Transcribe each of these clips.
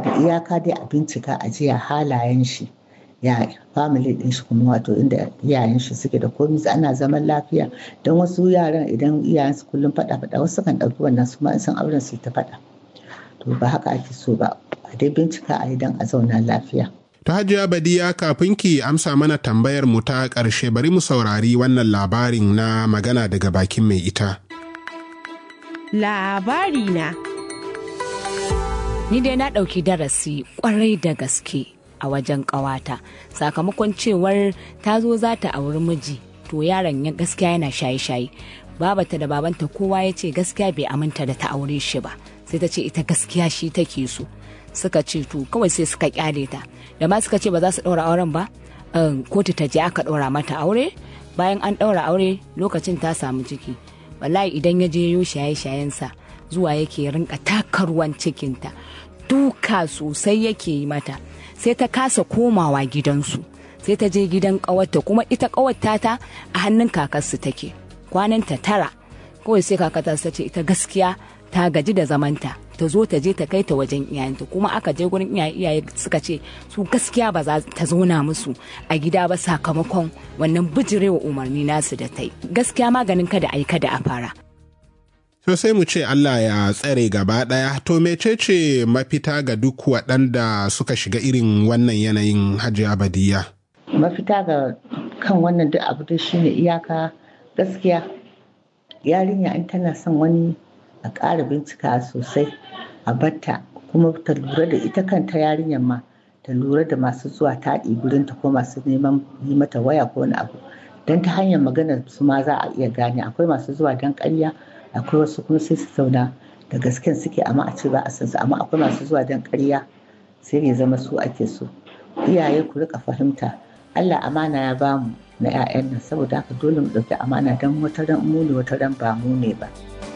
da iyaka dai a bincika a jiya halayen shi ya family din shi kuma wato inda iyayen shi suke da komai ana zaman lafiya don wasu yaran idan iyayen su kullum faɗa faɗa wasu kan ɗauki wannan su ma in san auren su ta faɗa to ba haka ake so ba a dai bincika a idan a zauna lafiya Ta hajiya Badiya kafin ki amsa mana tambayar mu ta ƙarshe bari mu saurari wannan labarin na magana daga bakin mai ita. Labari na. Ni dai na ɗauki darasi ƙwarai da gaske a wajen ƙawata sakamakon cewar ta zo za ta auri miji to yaron ya gaskiya yana shaye-shaye babata da babanta kowa ya ce gaskiya bai aminta da ta aure shi ba sai ta ce ita gaskiya shi take so suka ce to kawai sai suka kyale ta da ma suka ce ba za su ɗaura auren ba kotu ta je aka ɗaura mata aure bayan an ɗaura aure lokacin ta samu ciki wallahi idan ya je yo shaye-shayensa zuwa yake rinka taka ruwan cikinta duka sosai yake yi mata sai ta kasa komawa gidansu sai ta je gidan ƙawarta kuma ita ƙawarta ta a hannun kakarsu take kwananta tara kawai sai kakata ta ce ita gaskiya ta gaji da zamanta ta zo ta je ta kai ta wajen iyayenta kuma aka je gurin iyaye iyaye suka ce su gaskiya ba za ta zauna musu a gida ba sakamakon wannan bijirewa umarni nasu da ta yi gaskiya maganin kada a yi kada a fara So sai mu ce Allah ya tsare gaba ɗaya to mecece mafita ga duk waɗanda suka shiga irin wannan yanayin hajiya badiya. mafita ga kan wannan duk abu da shine iyaka gaskiya yarinya in tana son wani a ƙara bincika sosai a batta kuma ta lura da ita kanta yarinyar ma ta lura da masu zuwa taɗi gurinta ko masu neman yi mata waya ko wani abu don ta hanyar maganar su ma za a iya gane akwai masu zuwa don ƙarya akwai wasu kuma sai su zauna da gasken suke amma a ce ba a san su amma akwai masu zuwa don ƙarya sai ya zama su ake so iyaye ku rika fahimta Allah amana ya bamu na 'ya'yan nan saboda haka dole mu ɗauki amana don wata ran mu ne wata ran ba mu ne ba.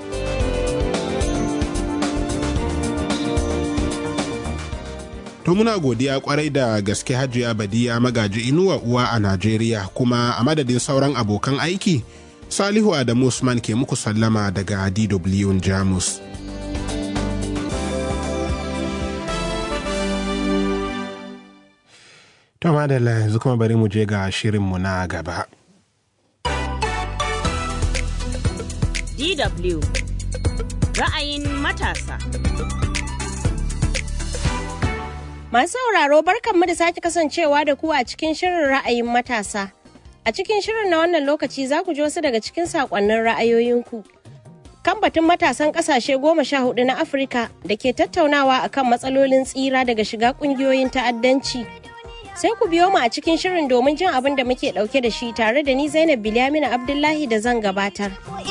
To muna godiya kwarai da gaske hajiya badiya magaji inuwa uwa a Najeriya kuma a madadin sauran abokan aiki Salihu Adamu Usman ke muku sallama daga DW Jamus. To madalla yanzu kuma bari mu je ga shirinmu na gaba. DW ra'ayin matasa. Masu sauraro barkanmu da sake kasancewa da ku a cikin shirin ra'ayin matasa. A cikin shirin na wannan lokaci za ku ji wasu daga cikin saƙonnin ra'ayoyinku. Kan batun matasan ƙasashe goma sha hudu na Afirka da ke tattaunawa akan matsalolin tsira daga shiga ƙungiyoyin ta'addanci. Sai ku biyo mu a cikin shirin domin jin abin da muke ɗauke da shi tare da ni Zainab Bilyamina Abdullahi da zan gabatar.